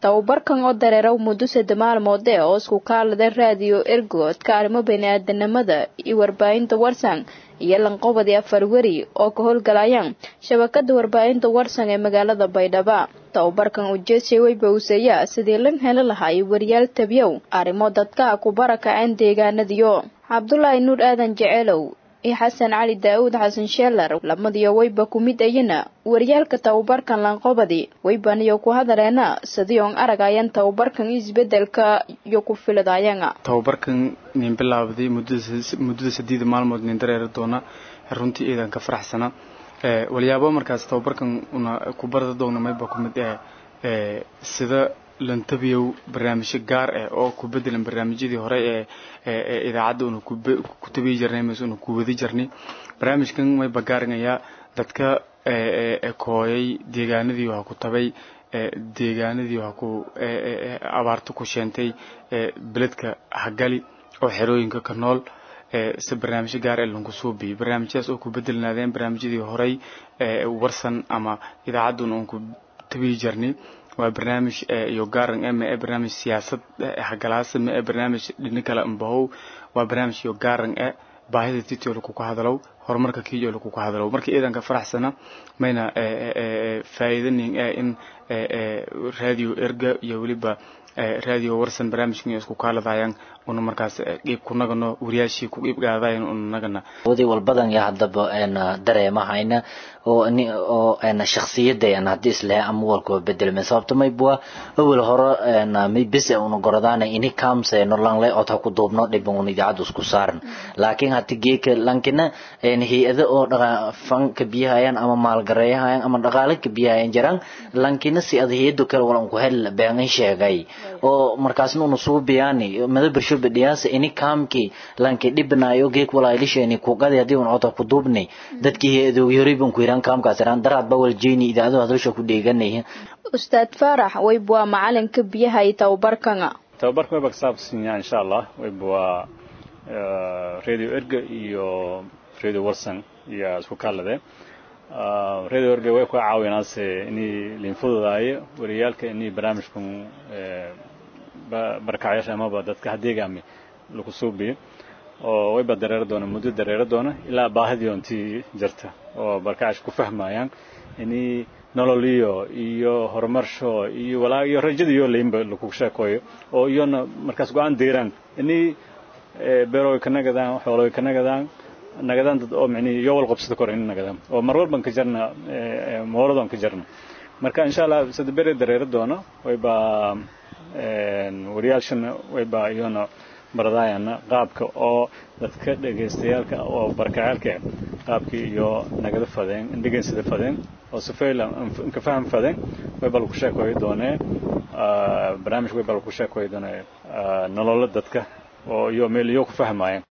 tababarkan oo dareeraw muddo sadde maalmood ee oo isku kaalada raadiyo ergoodka arrimo bani-aadanimada iyo warbaahinta warsan iyo lanqobadii afar weri oo ka howlgalayaan shabakada warbaahinta warsan ee magaalada baydhaba tababarkan ujeedsi weyba useeya sidii lan heli lahaa wariyaal tabiyow arrimo dadka ku barakaceen deegaanadiyo cabdulaahi nuur aadan jeceelow iyo xasan cali daa-uud xasan sheelar lamadiyo weyba ku mid ayana waryaalka tababarkan lanqobadi weybaniyo ku hadaleena sidii oon aragayan tababarkan isbedelka iyo ku filidayana tababarkan nin bilaabday muddada sideeda maalmood nin dareeri doona runtii iidan ka faraxsana walyaabo markaas tababarkan una ku barda doona mayba ku mid eh sida lantabiyow barnaamijyo gaar ah oo ku bedelan barnaamijyadii hore ee idaacadda una ku tabiyi jirnay mise una ku wadi jirnay barnaamijkan mayba gaarinayaa dadka kooyay deegaanadii waxa ku tabay deegaanadii waxa ku abaarta ku sheentay beledka hagali oo xerooyinka ka nool si barnaamijyo gaar ee lanku suubiyay barnaamijyadaas oo ku bedelnaadeen barnaamijyadii horey warsan ama idaacadduna uun ku tabiyi jirnay waa barnaamij iyo gaaran e ma e barnaamij siyaasad hagalaasa ma e barnaamij dhini kale ambahow waa barnaamij iyo gaaran e baahida titio lakuku hadalow horumarka kiijo lakuku hadalow marka iidanka faraxsana mayna faa'iidanin e in radio erga iyo weliba radio warsan barnaamijkan isku kaaladayaan una markaas qiib kunagano wariyaashii ku qiib gaadayan unanagana wadi walbadan ya haddaba dareemahayna oo oo shakhsiyadda haddii islehe ama walkoo bedelme sababto maybua awel hore may bese una gorodaan ini kamse no langle ota ku duubno dhiban una idaacadda isku saaran laakiin hati geeka lankina hay-ada oo dhaqa fanka biyahayaan ama maalgareeyahayaan ama dhaqaale ka biyahayan jiraan lankina si ada hay-ado kale walan ku hel beenan sheegay oo markaasna una suubiyaani mada bersho bedhiyaasa ini kaamki lanki dhibanayo geek walaalisheni kuqadi hadii un ota ku duubnay dadkii hay-adoogi horeyban ku yiraan kaamkaas iraan daraad ba wal jeeni idaacado hadalsha ku dheeganay ustaad faarax weyb waa macalinka biyaha iyo tababarkana tababarka wayba kasaabsan yahay insha allah wayb waa radio erga iyo radio warsan iyo isku kaalade radio erga way ku caawinaase inay linfududaayo wariyaalka inay barnaamijkan barakacayaasha amaba dadka hadeegaami lagu suubiyo oo wayba dareero doona muddo dareero doona ilaa baahidii ontii jirta oo barkacaash ku fahmayaan inay nololiyo iyo horumarsho iyo walaa iyo rajadiyo laynba lagu sheekoyo oo iyona markaas go-aan deeraan inay beerooy ka nagadaan xoolooy ka nagadaan nagadaan dad oo micnihi iyo wal qabsada kor in nagadaan oo mar walban ka jarna mooladoon ka jarna marka insha allah sida bere dareero doona wayba wariyaalshana wayba iyona baradayana qaabka oo dadka dhegaystayaalka oo barkacaalka qaabkii iyo nagada fadeen indhegeysada fadeen oo sifayla inka faham fadeen wayba lagu sheekoyi doonee barnaamij wayba lagu sheekoyi doonee nololo dadka oo iyo meel iyo ku fahmayeen